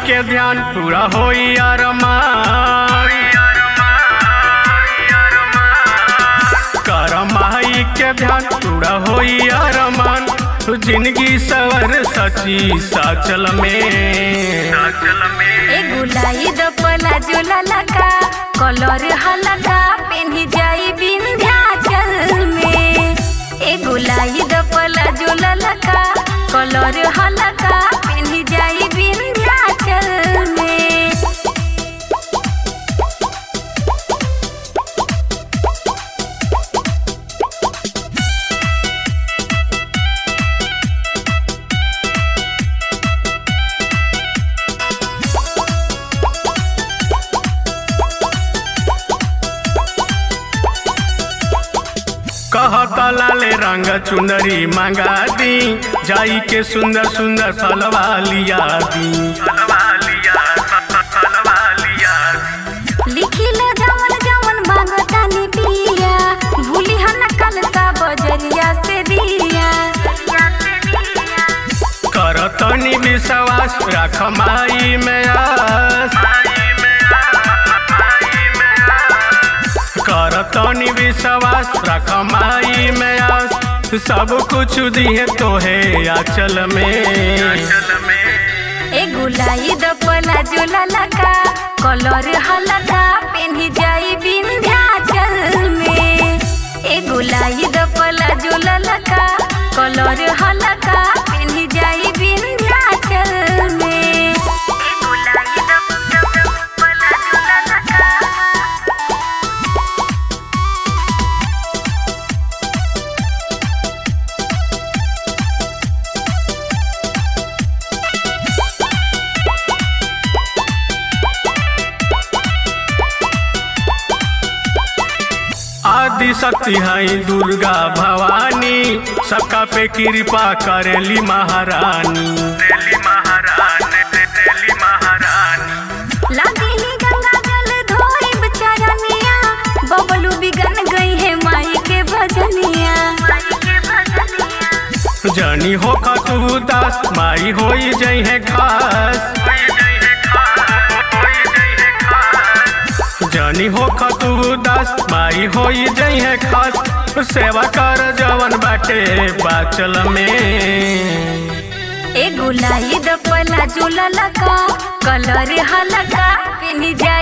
के ध्यान पूरा होई अरमान कर माई के ध्यान पूरा होई अरमान तू जिंदगी सवर सची साचल में साचल में ए गुलाई द पला जोला लगा कलर हलका पेन्ही जाई विंध्याचल में ए गुलाई द पला जोला लगा कलर हलका पेन्ही जाई विंध्याचल में कहता लाले रंग चुनरी मंगा दी जाई के सुंदर सुंदर फलवा लिया दी फलवा लिया फलवा लिया लिखिल जवन जवन मांगतानी पिया भूली हन कल सा बजरिया से दिया करतनी विश्वास रख माई में आस करतनी विश्वास रख माई में आस सब कुछ दिए तोहे आचल में ए गुलाई द पला जोला लगा कलर हलका पेन्ही जाई विंध्याचल में ए गुलाई द पला जोला लगा कलर हलका पेन्ही जाई विंध्याचल में ए गुलाई द पला जोला लगा आदि शक्ति है दुर्गा भवानी सबका पे कृपा करेली महारानी महारानी महारानी लागिली गंगा जल धोई बचारनिया बबलू बिगन गई है माई के भजनिया जनी हो तू दास माई होई जई है खास जनी हो तू दास माई होई जई है खास सेवा कर जवन बाटे बाचल में ए गुलाई द पला झूला लगा कलर हलका पिनी जाई